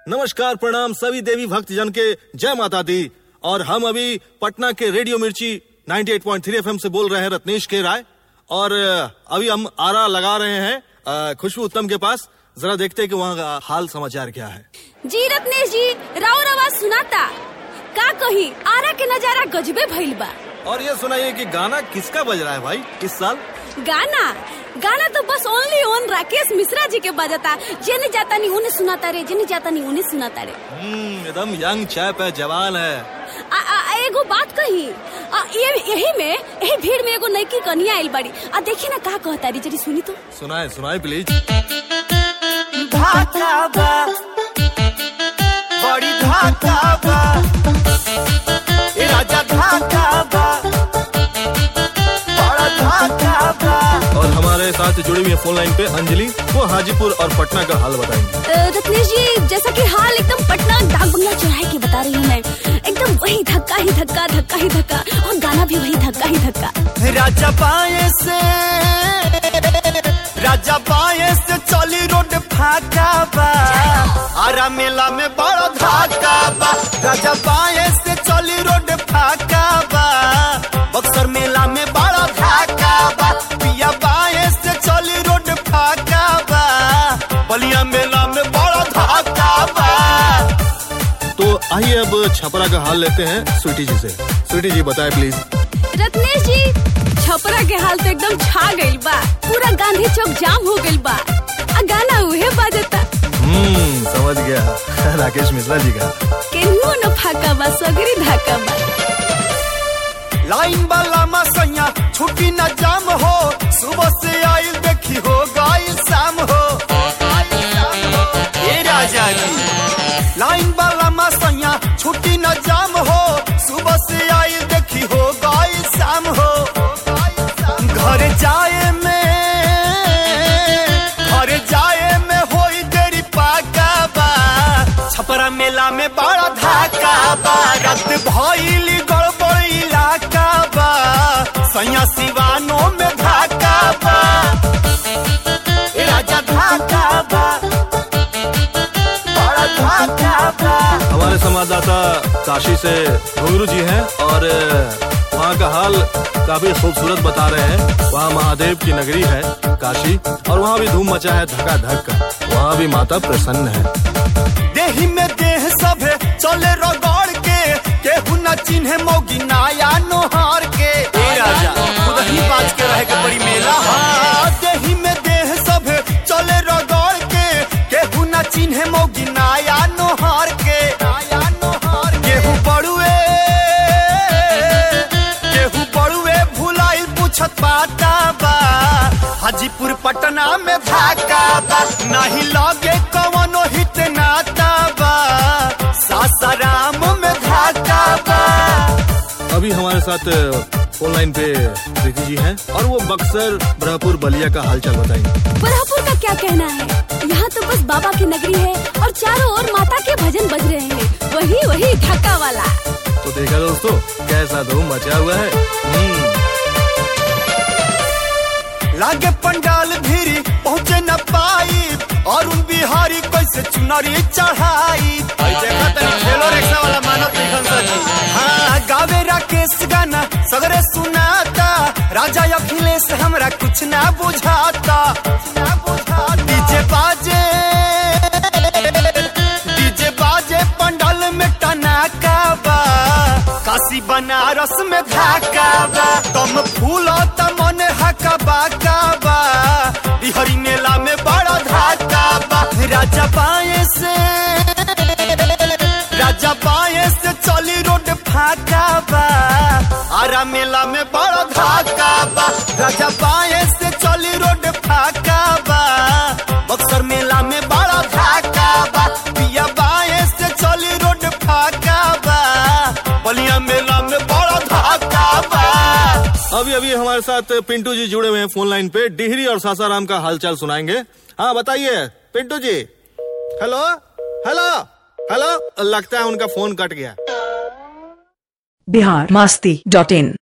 नमस्कार प्रणाम सभी देवी भक्त जन के जय माता दी और हम अभी पटना के रेडियो मिर्ची 98.3 एफएम से बोल रहे हैं रत्नेश के राय और अ, अभी हम आरा लगा रहे हैं अ, खुशबू उत्तम के पास जरा देखते हैं कि वहाँ का हाल समाचार क्या है जी रत्नेश जी राउर आवाज सुनाता का कही आरा के नजारा गजबे भइल बा और ये सुनाइए कि गाना किसका बज रहा है भाई इस साल गाना गाना तो बस ओनली ओन राकेश मिश्रा जी के बजता जेने जाता नहीं उन्हें सुनाता रे जेने जाता नहीं उन्हें सुनाता रे हम्म, एकदम यंग चैप है जवान है आ, आ, आ, एगो बात कही आ, ये यही में यही भीड़ में एगो नईकी कनिया आइल बाड़ी आ देखी ना का कहता री जरी सुनी तो सुनाए सुनाए प्लीज धाका बा बड़ी धाका बा ए राजा धाका बा बड़ा धाका बा और हमारे साथ जुड़ी हुई है फोन लाइन पे अंजलि वो हाजीपुर और पटना का हाल बताएंगे अ, रत्नेश जी जैसा कि हाल एकदम पटना डाक बंगला चौराहे की बता रही हूँ मैं एकदम वही धक्का ही धक्का धक्का ही धक्का और गाना भी वही धक्का ही धक्का राजा बाएं से राजा बाएं से चली रोड फाका बा आरा मेला में बड़ा धाका बा राजा बाएं से चली रोड फाका बा बक्सर मेला में बड़ा धाका बा पिया बाएं से चली रोड फाका बा बलिया मेला में बड़ा धाका बा तो आइए अब छपरा का हाल लेते हैं स्वीटी जी से स्वीटी जी बताए प्लीज रत्नेश जी छपरा के हाल तो एकदम छा गइल बा पूरा गांधी चौक जाम हो गइल बा आ गाना उहे बाजता हम्म समझ गया राकेश मिश्रा जी का केनहू न फाका बा सगरी धाका बा लाइन वाला मसैया छुट्टी न जाम हो सुबह से आइल देखी हो गई शाम हो ए राजा जी लाइन वाला मसैया छुट्टी न जाम हो सुबह से आइल देखी हो गई शाम हो घर जाए में घर जाए में होई देरी पाका बा छपरा मेला में बड़ा धाका बा रात भइली गड़बड़ इलाका बा सैया सिवानो में धाका बा ए राजा धाका बा बड़ा धाका बा हमारे संवाददाता काशी से घुंगरू जी हैं और वहाँ का हाल काफी खूबसूरत बता रहे हैं वहाँ महादेव की नगरी है काशी और वहाँ भी धूम मचा है धका धक का वहाँ भी माता प्रसन्न है देही में देह सभे चले रगड़ के केहू न चिन्हे मौगी नाया नोहार के ए राजा खुद ही बाज के रहे के बड़ी मेला हाँ देही में देह सभे चले रगड़ के केहू न चिन्हे मौगी नाया नोहार के नाया नोहार केहू बड़ुए केहू बड़ुए भुलाइल पूछत पाता बा हाजीपुर पटना में धाका बा नहीं लगे कवनो हित नाता बा सासाराम में धाका बा अभी हमारे साथ फोन लाइन पे प्रीति जी हैं और वो बक्सर ब्रहपुर बलिया का हालचाल बताएंगे बरहपुर का क्या कहना है यहाँ तो बस बाबा की नगरी है और चारों ओर माता के भजन बज रहे हैं वही वही धक्का वाला तो देखा दोस्तों कैसा धूम मचा हुआ है हम्म, लागे पंडाल भीरी पहुँचे न पाई और उन बिहारी कैसे चुनरी चढ़ाई आई देखा तनी ठेलो रिक्शा वाला मानव निखन सजी हाँ गावे राकेश गाना सगरे सुनाता राजा अखिलेश हमरा कुछ ना बुझाता कुछ ना बुझाता डीजे बाजे डीजे बाजे पंडाल में टनाका बा काशी बनारस में धाका बा तम फूलो मन हका बाका बा बिहरी मेला में बड़ा धाका बा राजा बाएं से राजा बाएं से चली रोड फाका बा आरा मेला में बड़ा धाका बा राजा बाएं से चली रोड फाका बा बक्सर मेला में बड़ा धाका बा पिया बाएं से चली रोड फाका बा बलिया मेला में बड़ा धाका बा अभी अभी हमारे साथ पिंटू जी जुड़े हुए हैं फोन लाइन पे डिहरी और सासाराम का हालचाल सुनाएंगे हाँ बताइए पिंटू जी हेलो हेलो हेलो लगता है उनका फोन कट गया बिहार मस्ती डॉट इन